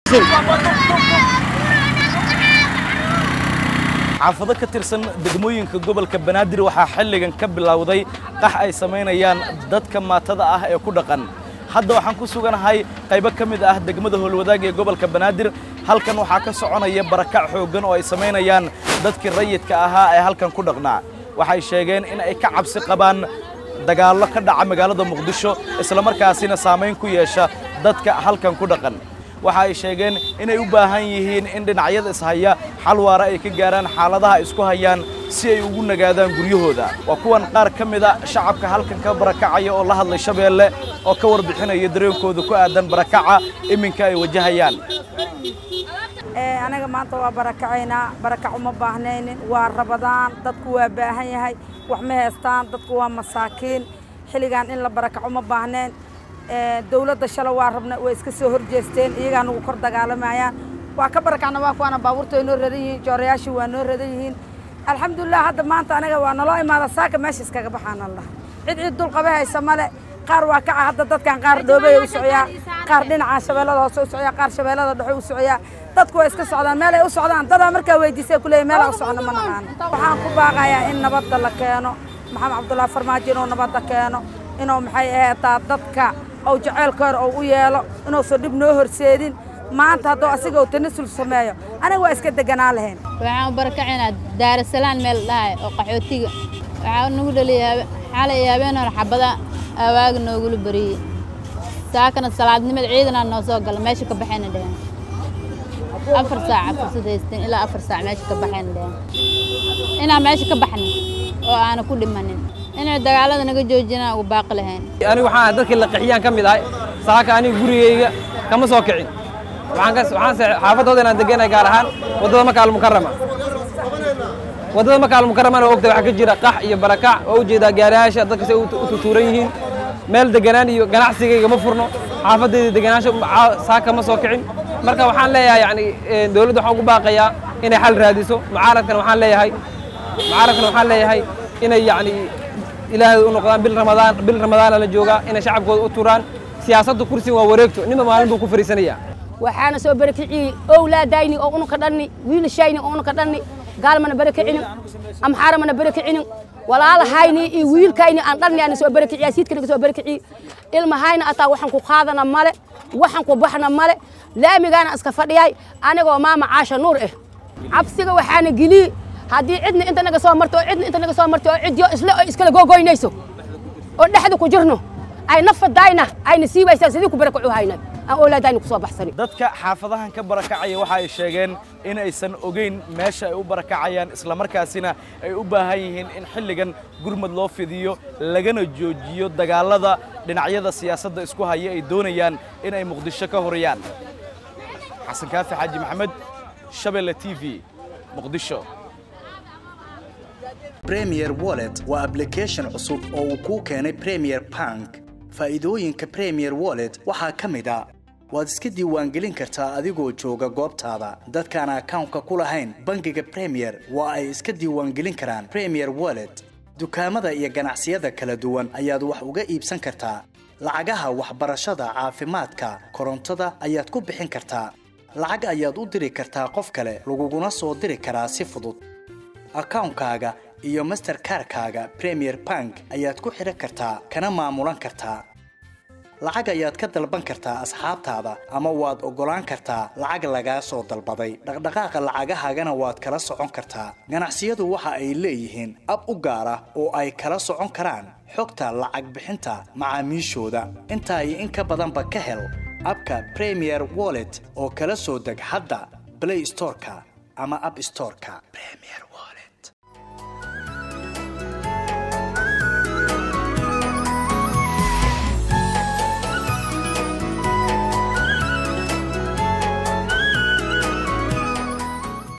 xaafado ka tirsan degmooyinka gobolka banaadir waxaa xilligan ka bilowday qax ay samaynayaan dadka maatada ah ee ku dhaqan hadda waxaan ku suganahay qaybo ka mid ah degmada howlwadaag ee gobolka banaadir halkan waxaa ka soconaya barakac xooggan oo ay samaynayaan dadkii rayidka ahaa ee halkan ku dhaqnaa waxay sheegeen in ay ka cabsi qabaan dagaallo ka dhaca magaalada muqdisho islamarkaasina saamayn ku yeesha dadka halkan ku dhaqan waxa ay sheegeen inay u baahan yihiin in dhinacyada ishaya xal waara ay ka gaaraan xaaladaha isku hayaan si ay ugu nagaadaan guryahooda waa kuwan qaar ka mida shacabka halkan ka barakacaya oo la hadlay shabeelle oo ka warbixinaya dareenkooda ku aadan barakaca iminka ay wajahayaan anaga maanta waa barakacaynaa barakac uma baahnaynin waa rabadaan dadku waa baahan yahay wax ma haystaan dadku waa masaakiin xilligan in la barakac uma baahneen dawladda shala waa rabna way iska soo horjeesteen iyagaa nagu kor dagaalamayaan waa ka barakacna waa kuwaana baabuurta way noo radan yihiin joorayaashii waa noo radan yihiin alxamdulilah hadda maanta anaga waa naloo imaada saaka meesha iskaga baxaana lah cid cid dulqabe haysa male qaar waa kaca hadda dadkan qaar dhoobey u socyaa qaar dhinaca shabeellada hoose u socyaa qaar shabeellada dhexe u socyaa dadku way iska socdaan meel ay u socdaan dadaa markaa weydiisay kuleeyahy meel u socno ma naqaano waxaan ku baaqayaa in nabadda la keeno maxamed cabdullaahi farmaajo inuu nabadda keeno inuu maxay aheetaa dadka ou jaceylkoor ou u yeelo inuusan dhib noo horseedin maanta hadduu asiga uu tanasul sameeyo aniga waa iska deganaan lahayn waxaan u barakacaynaa daarasalaan meel dhahay oo qaxootiga waxaa nagu dhaliyay xalay iyo habeen hore xabada awaaga noogula bariyey saakana salaadnimada ciidanaa noo soo gala meesha ka baxayna dheheen afar saaca fursad haysteen ilaa afar saac meesha ka baxayna dheheen inaan meesha ka baxnin oo aana ku dhimanin inay dagaalada naga joojinaan ugu baaqi lahayn anigu waxaan dadkii la qixiyaan ka mid ahay saaka aniga gurigayga kama soo kicin waxaan ka waxaan xaafadooda inaan deganay gaar ahaan waddada makaal mukarrama waddada makaal mukarramana ogta waxaa ka jira qax iyo barakac oo ujeedaa gaarayaasha dadka say u tutuuran yihiin meel deganaan iyo ganacsigayga ma furno xaafadayda deganaansho saaka ma soo kicin marka waxaan leeyahay yani dowladda waxaan ugu baaqayaa inay xal raadiso mucaaradkana waxaan leeyahay mucaaradkana waxaan leeyahay inay yani ilaahay u noqdaan bil ramadaan bil ramadaana la joogaa inay shacabkooda u turaan siyaasadda kursiga waa wareegto ninba maalin buu ku fariisanayaa waxaana soo barakiciyey owlaadayni oo unuka dhanni wiilashayni oo unuka dhanni gaalmana barakicinin amxaaramana barakicinin walaalahayni iyo wiilkayni aan dhanni ana soo barakiciya siidkanaga soo barakiciy ilmahayna ataa waxaan ku qaadana male waxaan ku baxna male laamigaana iska fadhiyay anigoo maama caasha nuur ah cabsiga waxaana geliyey haddii cidna inta naga soo marto oo cidna inta naga soo marto oo cidyo isle oo iskala googoynayso oo dhexda ku jirno ay nafadayna ayna sii waysaan sidii ku barakacu hayna aan oolaadayna ku soo baxsani dadka xaafadahan ka barakacaya waxa ay sheegeen in aysan ogeyn meesha ay u barakacayaan islamarkaasina ay u baahan yihiin in xilligan gurmad loo fidiyo lagana joojiyo dagaallada dhinacyada siyaasadda isku haya ay doonayaan in ay muqdisho ka horiyaan xasan kaafi xaaji maxamed shabeelle t v muqdisho premier wallet waa application cusub oo uu kuu keenay premier bank faa'iidooyinka premier wallet waxaa ka mid a waad iska diiwaangelin kartaa adigoo jooga goobtaada dadkaan akawnka ku lahayn bangiga premier waa ay iska diiwaangelin karaan premier wallet dukaamada iyo ganacsiyada kala duwan ayaad wax uga iibsan kartaa lacagaha waxbarashada caafimaadka korontada ayaad ku bixin kartaa lacag ayaad u diri kartaa qof kale laguguna soo diri karaa si fudud akawnkaaga iyo masterkarkaaga premier bank ayaad ku xidhan kartaa kana maamulan kartaa lacag ayaad ka dalban kartaa asxaabtaada ama waad oggolaan kartaa lacag lagaa soo dalbaday dhaqdhaqaaqa lacagahaagana waad kala socon kartaa ganacsiyadu waxa ay leeyihiin ab u gaar ah oo ay kala socon karaan xogta lacag bixinta macaamiishooda intaa iyo in ka badanba ka hel abka premier wallet oo kala soo deg hadda blay storeka ama ab storeka